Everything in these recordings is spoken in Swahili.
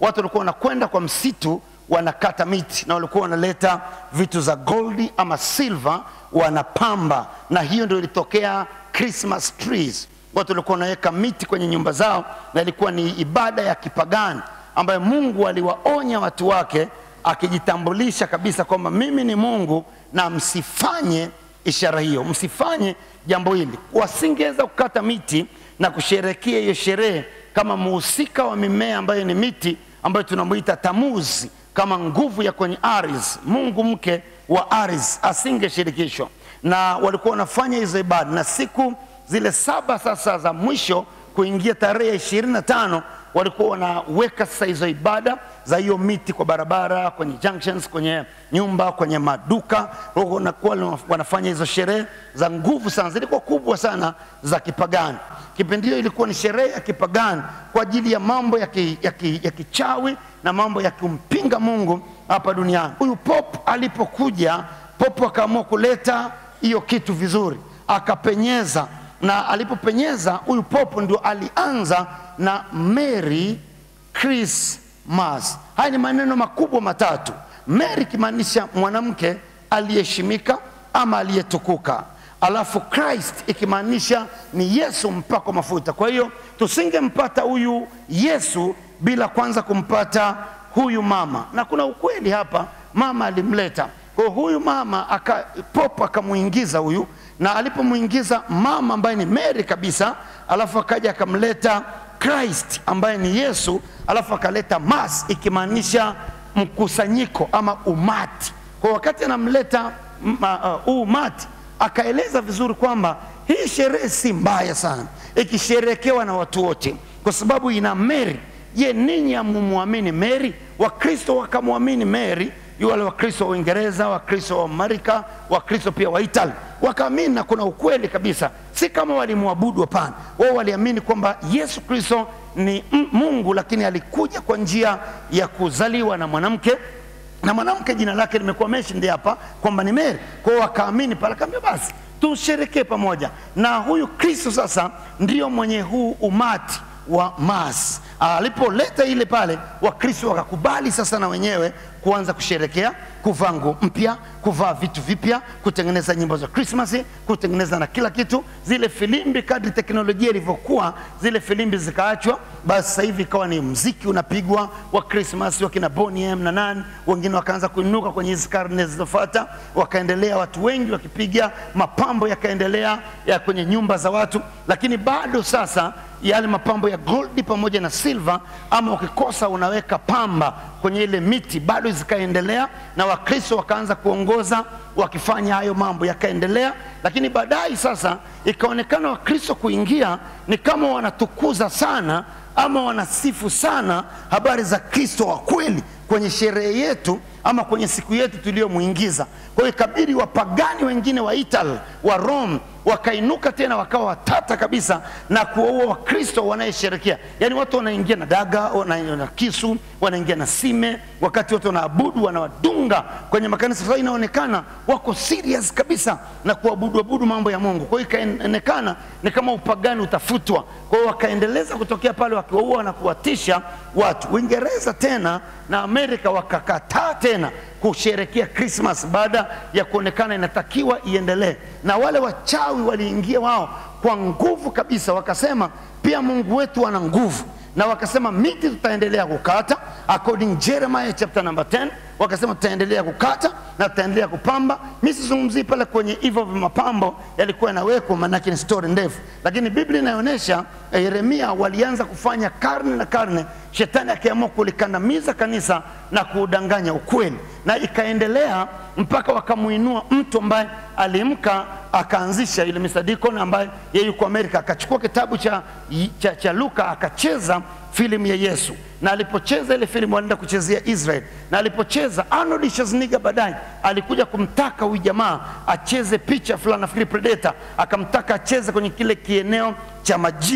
watu walikuwa wanakwenda kwa msitu wanakata miti na walikuwa wanaleta vitu za goldi ama silver wanapamba, na hiyo ndio ilitokea Christmas trees. Watu walikuwa wanaweka miti kwenye nyumba zao, na ilikuwa ni ibada ya kipagani ambayo Mungu aliwaonya watu wake akijitambulisha kabisa kwamba mimi ni Mungu na msifanye ishara hiyo, msifanye jambo hili. Wasingeweza kukata miti na kusherekea hiyo sherehe kama muhusika wa mimea ambayo ni miti ambayo tunamuita Tamuzi kama nguvu ya kwenye Aries, Mungu mke wa Aries asingeshirikishwa, na walikuwa wanafanya hizo ibada, na siku zile saba sasa za mwisho kuingia tarehe ya ishirini na tano walikuwa wanaweka sasa hizo ibada za hiyo miti kwa barabara, kwenye junctions, kwenye nyumba, kwenye maduka, wanakuwa wanafanya hizo sherehe za nguvu sana, zilikuwa kubwa sana za kipagani. Kipindi hiyo ilikuwa ni sherehe ya kipagani kwa ajili ya mambo ya, ki, ya, ki, ya kichawi na mambo ya kumpinga Mungu hapa duniani. Huyu pop alipokuja, pop akaamua kuleta hiyo kitu vizuri, akapenyeza na alipopenyeza huyu popo ndio alianza na Merry Christmas. Haya ni maneno makubwa matatu. Mary ikimaanisha mwanamke aliyeheshimika ama aliyetukuka, alafu Christ ikimaanisha ni Yesu mpako mafuta. Kwa hiyo tusingempata huyu Yesu bila kwanza kumpata huyu mama, na kuna ukweli hapa, mama alimleta kwa huyu mama aka, popo akamuingiza huyu na alipomwingiza mama ambaye ni Mary kabisa, alafu akaja akamleta Christ ambaye ni Yesu, alafu akaleta mass ikimaanisha mkusanyiko ama umati. Kwa wakati anamleta huu uh, umati, akaeleza vizuri kwamba hii sherehe si mbaya sana ikisherekewa na watu wote, kwa sababu ina Mary. Je, ninyi hamumwamini Mary? Wakristo wakamwamini Mary wale Wakristo wa Uingereza, Wakristo wa Amerika, Wakristo pia wa Itali wakaamini, na kuna ukweli kabisa, si kama walimwabudu, hapana. Wao waliamini kwamba Yesu Kristo ni Mungu, lakini alikuja kwa njia ya kuzaliwa na mwanamke na mwanamke jina lake limekuwa mentioned hapa kwamba ni Mary. Kwa hiyo wakaamini pale, kaambia basi tusherekee pamoja na huyu Kristo. Sasa ndio mwenye huu umati wa mas alipoleta ile pale, Wakristo wakakubali sasa na wenyewe kuanza kusherekea, kuvaa nguo mpya, kuvaa vitu vipya, kutengeneza nyimbo za Krismasi, kutengeneza na kila kitu. Zile filimbi, kadri teknolojia ilivyokuwa, zile filimbi zikaachwa. Basi sasa hivi ikawa ni mziki unapigwa wa Krismasi, wakina Boney M na nani wengine wakaanza kuinuka kwenye hizi karne zilizofuata, wakaendelea watu wengi wakipiga, mapambo yakaendelea ya kwenye nyumba za watu, lakini bado sasa yale mapambo ya goldi pamoja na silver, ama ukikosa unaweka pamba kwenye ile miti, bado zikaendelea, na Wakristo wakaanza kuongoza wakifanya hayo mambo yakaendelea, lakini baadaye sasa ikaonekana Wakristo kuingia ni kama wanatukuza sana ama wanasifu sana habari za Kristo wa kweli kwenye sherehe yetu ama kwenye siku yetu tuliyomwingiza. Kwa hiyo ikabidi wapagani wengine wa Italy wa Rome wakainuka tena wakawa watata kabisa na kuwaua Wakristo wanayesherekea. Yaani watu wanaingia na daga, wanaingia na kisu, wanaingia na sime, wakati watu wanaabudu wanawadunga kwenye makanisa. Sasa inaonekana wako serious kabisa na kuabudu abudu mambo ya Mungu. Kwa hiyo ikaonekana ni kama upagani utafutwa. Kwa hiyo wakaendeleza kutokea pale wakiwaua na kuwatisha watu. Uingereza tena na Amerika wakakataa tena kusherekea Christmas baada ya kuonekana inatakiwa iendelee, na wale wachawi waliingia wao kwa nguvu kabisa, wakasema pia Mungu wetu ana nguvu, na wakasema miti tutaendelea kukata according Jeremiah chapter number 10 wakasema tutaendelea kukata na tutaendelea kupamba. Mi sizungumzii pale kwenye hivyo vya mapambo yalikuwa yanawekwa, maanake ni story ndefu, lakini Biblia inaonyesha eh, Yeremia walianza kufanya karne na karne, shetani akiamua kulikandamiza kanisa na kuudanganya ukweli, na ikaendelea mpaka wakamuinua mtu ambaye alimka akaanzisha ile Mr. Deacon ambaye yeye yuko Amerika, akachukua kitabu cha, cha, cha Luka akacheza filamu ya Yesu, na alipocheza ile filamu walienda kuchezea Israel, na alipocheza Arnold Schwarzenegger baadaye alikuja kumtaka huyu jamaa acheze picha fulani, nafikiri Predator, akamtaka acheze kwenye kile kieneo cha majini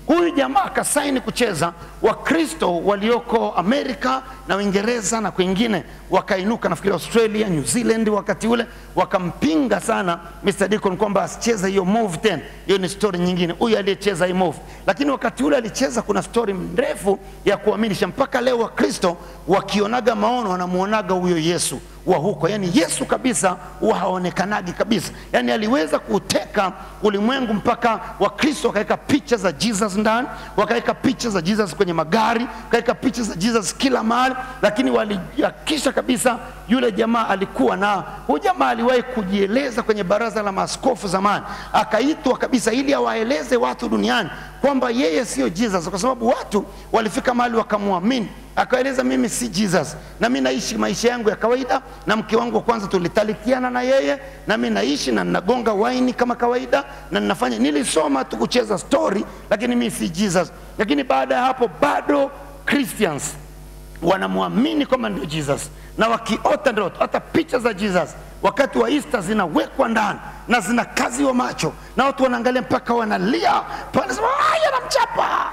Huyu jamaa akasaini kucheza, Wakristo walioko Amerika na Uingereza na kwingine wakainuka, nafikiri Australia, New Zealand wakati ule wakampinga sana Mr. Deacon kwamba asicheze hiyo move tena. Hiyo ni story nyingine, huyu aliyecheza hii move. Lakini wakati ule alicheza, kuna story mrefu ya kuaminisha, mpaka leo Wakristo wakionaga maono wanamuonaga huyo Yesu wa huko, yani Yesu kabisa huwa haonekanagi kabisa, yani aliweza kuteka ulimwengu mpaka Wakristo wakaweka picha za Jesus ndani, wakaweka picha za Jesus kwenye magari, wakaweka picha za Jesus kila mahali, lakini walihakikisha kabisa yule jamaa alikuwa na huyu jamaa aliwahi kujieleza kwenye baraza la maaskofu zamani, akaitwa kabisa ili awaeleze watu duniani kwamba yeye sio Jesus, kwa sababu watu walifika mahali wakamwamini akaeleza mimi si Jesus na mimi naishi maisha yangu ya kawaida, na mke wangu wa kwanza tulitalikiana na yeye, na mimi naishi na ninagonga waini kama kawaida na ninafanya, nilisoma tu kucheza story, lakini mimi si Jesus. Lakini baada ya hapo bado Christians wanamwamini kwamba ndio Jesus na wakiota ndoto, hata picha za Jesus wakati wa Easter zinawekwa ndani na zinakaziwa macho na watu wanaangalia mpaka wanalia pale, sema haya namchapa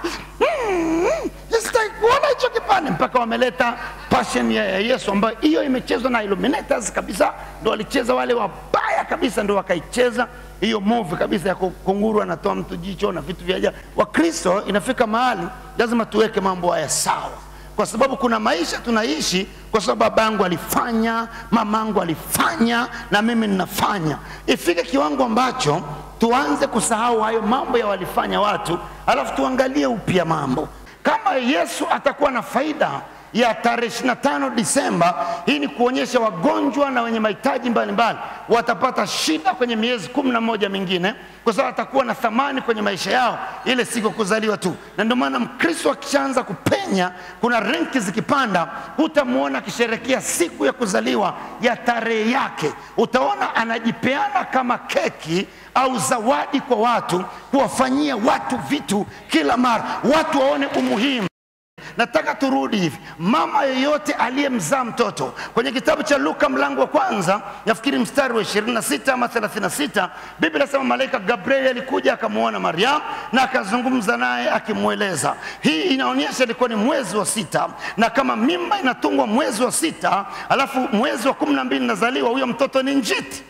mm, sitaki kuona hicho kipande, mpaka wameleta passion ya ya Yesu ambayo hiyo imechezwa na Illuminators kabisa, ndo walicheza wale wabaya kabisa, ndo wakaicheza hiyo movie kabisa ya kunguru anatoa mtu jicho na vitu vya ajabu. Wakristo inafika mahali lazima tuweke mambo haya sawa kwa sababu kuna maisha tunaishi kwa sababu babangu alifanya, mamangu alifanya, na mimi ninafanya. Ifike kiwango ambacho tuanze kusahau hayo mambo ya walifanya watu, alafu tuangalie upya mambo. Kama Yesu atakuwa na faida ya tarehe 25 Disemba, hii ni kuonyesha wagonjwa na wenye mahitaji mbalimbali watapata shida kwenye miezi kumi na moja mingine, kwa sababu atakuwa na thamani kwenye maisha yao ile siku ya kuzaliwa tu. Na ndio maana Mkristo akishaanza kupenya, kuna renki zikipanda, hutamwona akisherekea siku ya kuzaliwa ya tarehe yake, utaona anajipeana kama keki au zawadi kwa watu, kuwafanyia watu vitu kila mara, watu waone umuhimu Nataka turudi hivi, mama yeyote aliyemzaa mtoto kwenye kitabu cha Luka mlango wa kwanza, nafikiri mstari wa 26 ama 36, Biblia inasema malaika Gabrieli alikuja akamwona Mariamu na akazungumza naye akimweleza. Hii inaonyesha ilikuwa ni mwezi wa sita, na kama mimba inatungwa mwezi wa sita alafu mwezi wa kumi na mbili nazaliwa, huyo mtoto ni njiti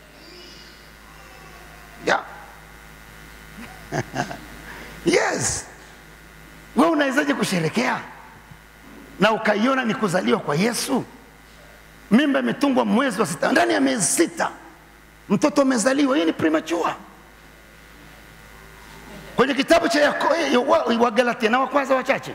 yeah. yes wewe unawezaje kusherekea na ukaiona ni kuzaliwa kwa Yesu? Mimba imetungwa mwezi wa sita, ndani ya miezi sita mtoto amezaliwa. Hii ni premature. Kwenye kitabu cha Wagalatia na wa kwanza wachache,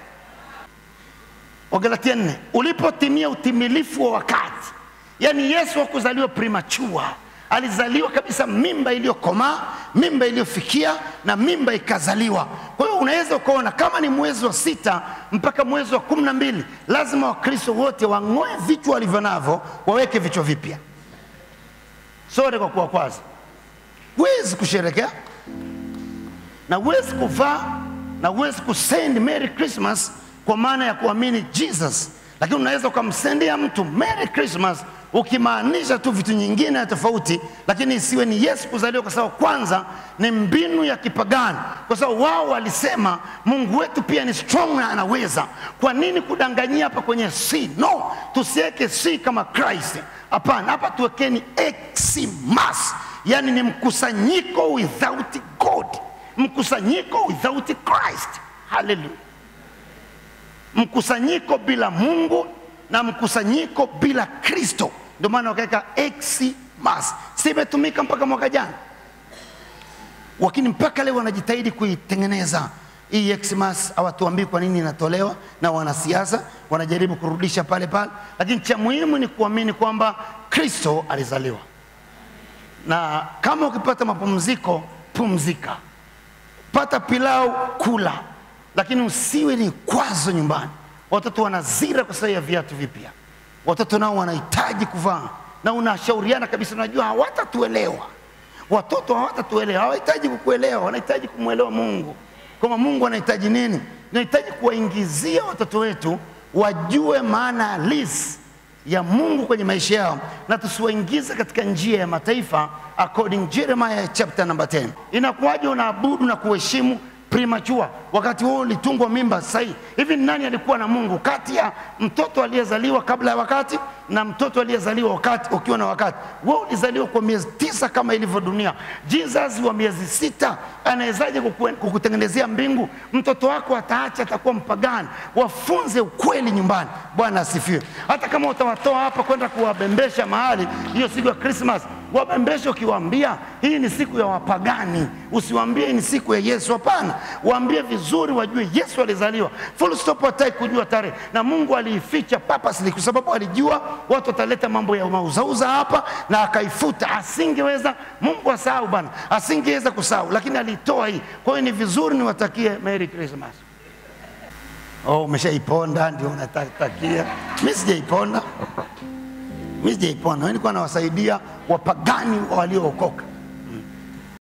Wagalatia nne, ulipotimia utimilifu wa wakati, yaani Yesu hakuzaliwa premature alizaliwa kabisa mimba iliyokomaa, mimba iliyofikia na mimba ikazaliwa. Kwa hiyo unaweza ukaona kama ni mwezi wa sita mpaka mwezi wa kumi na mbili lazima Wakristo wote wang'oe vichwa walivyo navyo, waweke vichwa vipya. Sore kwa kuwa kwaza, huwezi kusherekea na huwezi kuvaa na huwezi kusend Merry Christmas kwa maana ya kuamini Jesus, lakini unaweza ukamsendia mtu Merry Christmas ukimaanisha tu vitu nyingine ya tofauti, lakini isiwe ni Yesu kuzaliwa, kwa sababu kwanza ni mbinu ya kipagani, kwa sababu wao walisema Mungu wetu pia ni strong na anaweza. Kwa nini kudanganyia hapa kwenye C? No, tusiweke C kama Christ. Hapana, hapa tuwekeni Xmas, yani ni mkusanyiko without God, mkusanyiko without Christ. Haleluya! Mkusanyiko bila Mungu na mkusanyiko bila Kristo. Ndio maana wakaweka Xmas, si imetumika mpaka mwaka jana, lakini mpaka leo wanajitahidi kuitengeneza hii Xmas. Hawatuambii kwa nini inatolewa, na wanasiasa wanajaribu kurudisha pale pale, lakini cha muhimu ni kuamini kwamba Kristo alizaliwa, na kama ukipata mapumziko, pumzika, pata pilau, kula, lakini usiwe ni kwazo nyumbani. Watoto wanazira kwa sababu ya viatu vipya, watoto nao wanahitaji kuvaa, na unashauriana kabisa, unajua hawatatuelewa watoto, hawatatuelewa, hawahitaji kukuelewa, wanahitaji kumwelewa Mungu, kwamba Mungu anahitaji nini. Tunahitaji kuwaingizia watoto wetu wajue maana halisi ya Mungu kwenye maisha yao, na tusiwaingize katika njia ya mataifa, according Jeremiah chapter number 10. Inakuwaje unaabudu na kuheshimu premature, wakati huo ulitungwa mimba sahihi. Hivi ni nani alikuwa na Mungu kati ya mtoto aliyezaliwa kabla ya wakati na mtoto aliyezaliwa wakati ukiwa na wakati? Wewe ulizaliwa kwa miezi tisa kama ilivyo dunia. Jesus wa miezi sita anawezaje kuku- kukutengenezea mbingu? Mtoto wako ataacha, atakuwa mpagani. Wafunze ukweli nyumbani. Bwana asifiwe. Hata kama utawatoa hapa kwenda kuwabembesha mahali hiyo siku ya Christmas, wabembeshe ukiwaambia hii ni siku ya wapagani, usiwaambie hii ni siku ya Yesu. Hapana, waambie vizuri, wajue Yesu alizaliwa. Full stop, hataki kujua tarehe, na Mungu aliificha purposely kwa sababu alijua watu wataleta mambo ya mauzauza hapa, na akaifuta. Asingeweza Mungu asahau bana, asingeweza kusahau, lakini alitoa hii. Kwa hiyo ni vizuri niwatakie Merry Christmas. Oh, umeshaiponda ndio unatakia? Mimi sijaiponda, mimi sijaiponda. Mimi nilikuwa nawasaidia wapagani waliookoka.